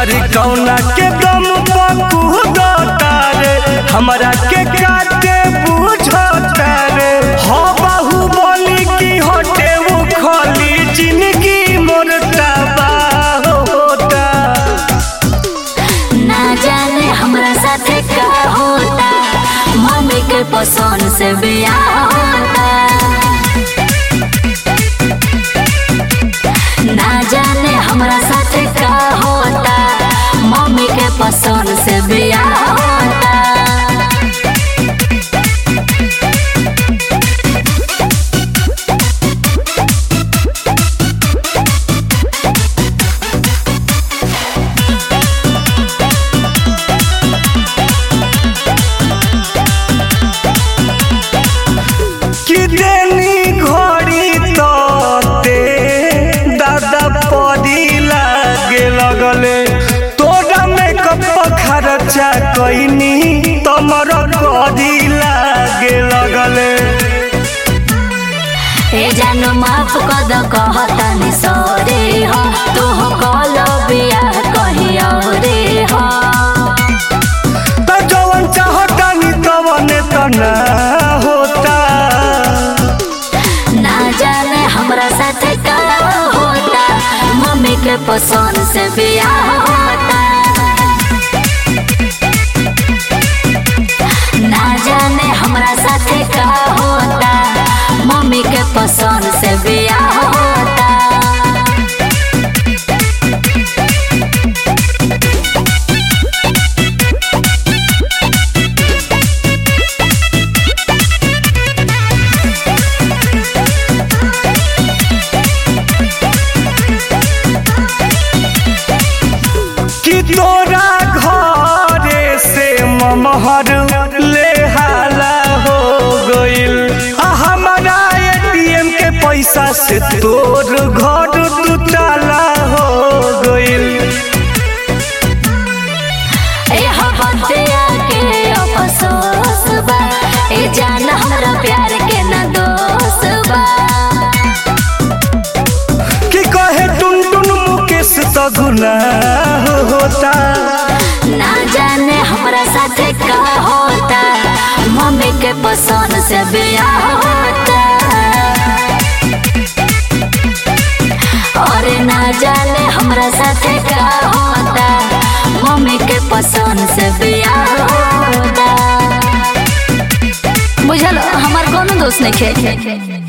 अरे कौना के दम पकुदता रे हमरा के काटे बुझता रे हो बाहुबली की होटे वो खोली जिंदगी मोर तबाह होता ना जाने हमरा साथे का होता मम्मी के पसंद से बियाह होता ना जाने हमरा साथे का होता मम्मी के पसंद से बियाह होता कि देनी घड़ी तोते दादा पदी लागे लगले तोरा मेकअप खर्चा कईनी तमर कदी लागे लगले ए जानो माफ कद कहतानी सरे हो तू कल बियाह कही औरे हो त जवन चाहतानी तवने त ना होता ना जाने हमरा साथे का होता मम्मी के पसंद से बियाह होता ना जाने हमरा साथे का होता मम्मी के पसंद से बियाह होता कि तोरा घरे से ममहर ले हाला हो गइल आ हमारा एटीएम के पैसा से तोर घर टूटाला हो गइल ए हबतिया के अफसोस बा ए जान हमरा प्यार के ना दोष बा कि कहे टुन टुन मुकेश तो गुनाह होता ना जाने हमरा साथे का होता मम्मी के पसंद से बियाह होता और ना जाने हमरा साथे का होता मम्मी के पसंद से बियाह होता बुझल हमार कोनो दोस्त नहीं खे